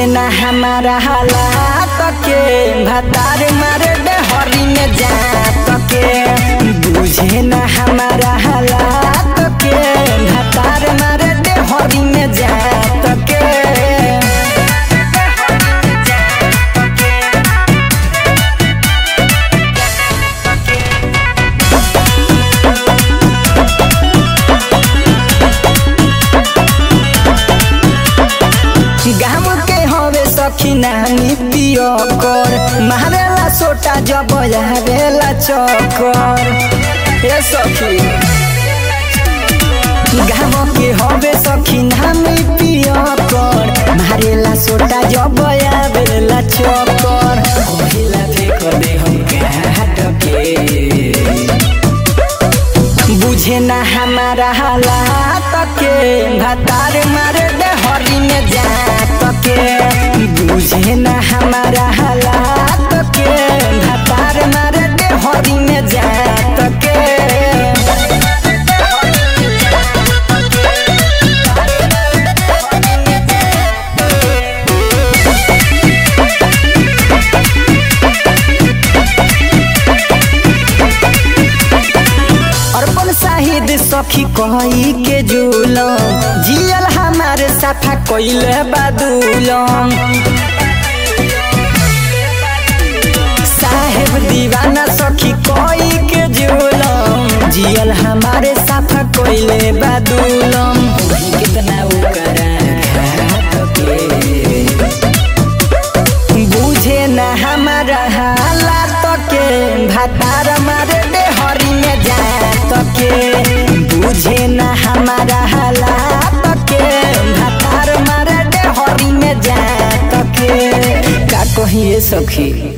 ना हमारा हालात के भतार मारे हरी में जात के बुझे ना हमारा हालात के भतार मारे हरी में जात के गाम के हवे सखी नानी पियो कर मारेला सोटा जब आवेला चक्कर ए सखी गाम के हवे सखी नानी पियो कर मारेला सोटा जब आवेला चक्कर पहिला देख दे हम घाट के बुझे ना हमारा हालात के भतार मारे दे हरी में जात के बुझे ना हमारा हालात के भतार मारे दे हरी में जात के अर्पण शाहिद सखी कही के जुलम जियल हमारे सफा कोइले बादुलम साहेब दीवाना सखी कही के जुलम जियल हमारे सफा कोइले बादुलम कितना उकरा घात के बुझे न हमारा हालात के भतार मारे दे हरी में जात के बुझे न हमारा हालात के भतार मारे दे हरी में जात के का कहिए सखी